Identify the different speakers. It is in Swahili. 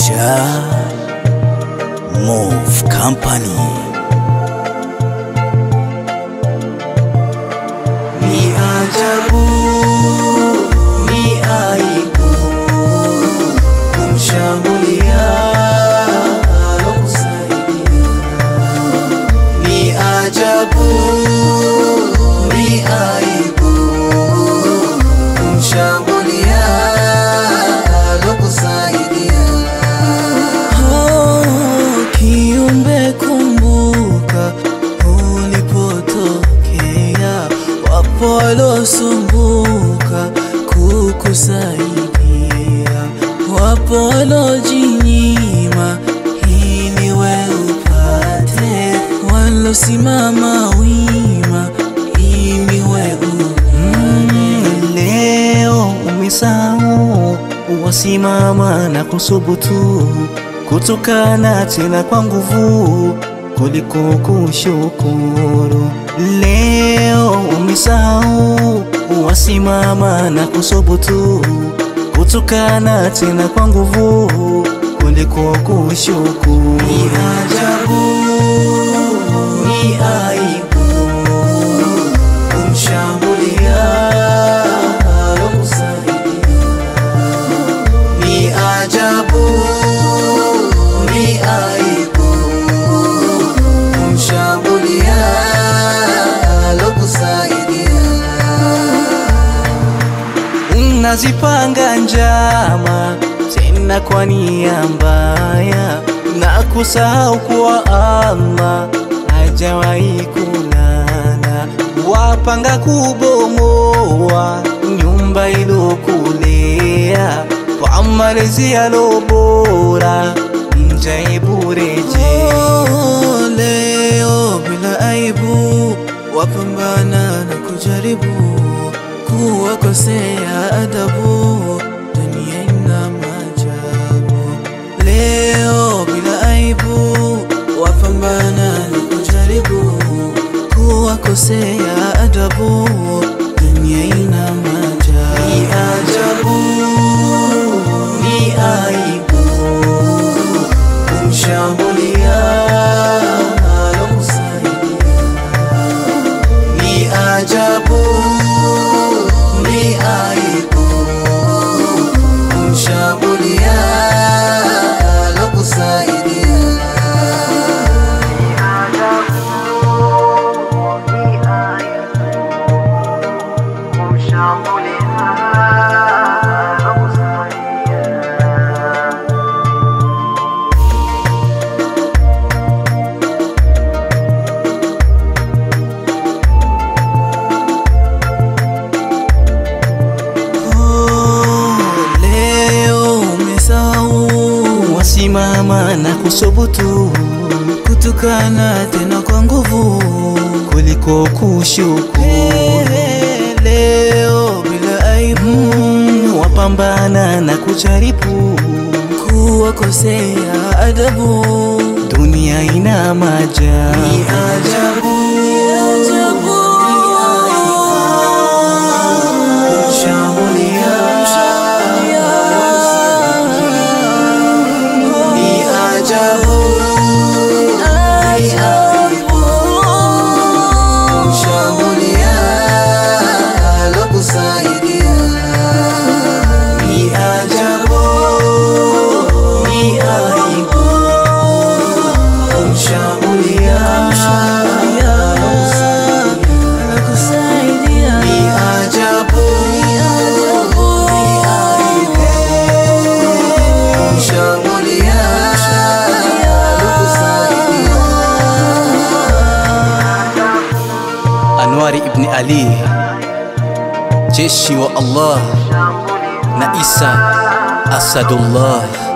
Speaker 1: Sha Move Company.
Speaker 2: Ni ajabu, ni aibu kumshambulia alokusaidia. Ni ajabu, ni aibu kumshambulia alokusaidia.
Speaker 3: Oh, kiumbe kumbuka ulipotokea, wapo walosumbuka kukusaidia, wapo walojinyima ili we upate, walosimama wima ili we upate.
Speaker 2: Leo umesahau wasimama na kusubutu kutukana tena kwa nguvu kuliko kushukuru. Leo umesahau wasimama na kusubutu kutukana tena kwa nguvu kuliko kushukuru. Ni ajabu, ni aibu kumshambulia alokusaidia. Ni ajabu, ni aibu kumshambulia alokusaidia. Unazipanga njama tena kwa nia mbaya na kusahau kuwa Allah hajawahi kulala. Wapanga kubomoa nyumba ilokulea kwa malezi yalo bora, mjaibu rejea.
Speaker 3: Oh, leo bila aibu wapambana na kujaribu kuwakosea adabu, dunia ina maajabu. Leo bila aibu wapambana na kujaribu kuwakosea adabu, dunia ina maajabu.
Speaker 2: Ni ajabu, ni aibu kumshambulia alokusaidia. Ni ajabu, ni aibu kumshambulia alokusaidia. Ni ajabu, ni aibu kumshambulia alokusaidia.
Speaker 3: Oh, leo umesahau
Speaker 2: wasimama na kusubutu
Speaker 3: kutukana tena kwa nguvu
Speaker 2: kuliko kushukuru.
Speaker 3: Eh, leo bila aibu
Speaker 2: Mm, wapambana na kujaribu,
Speaker 3: kuwakosea adabu
Speaker 2: dunia ina maajabu.
Speaker 3: Ni ajabu,
Speaker 2: Kumshambulia ni ajabu, ni aibu kumshambulia alokusaidia. Ni ajabu, ni aibu kumshambulia
Speaker 3: anakusaidia
Speaker 2: Ni ajabu, ni aibu kumshambulia alokusaidia. Anwari ibn Ali, jeshi wa Allah na Isa Asadullah.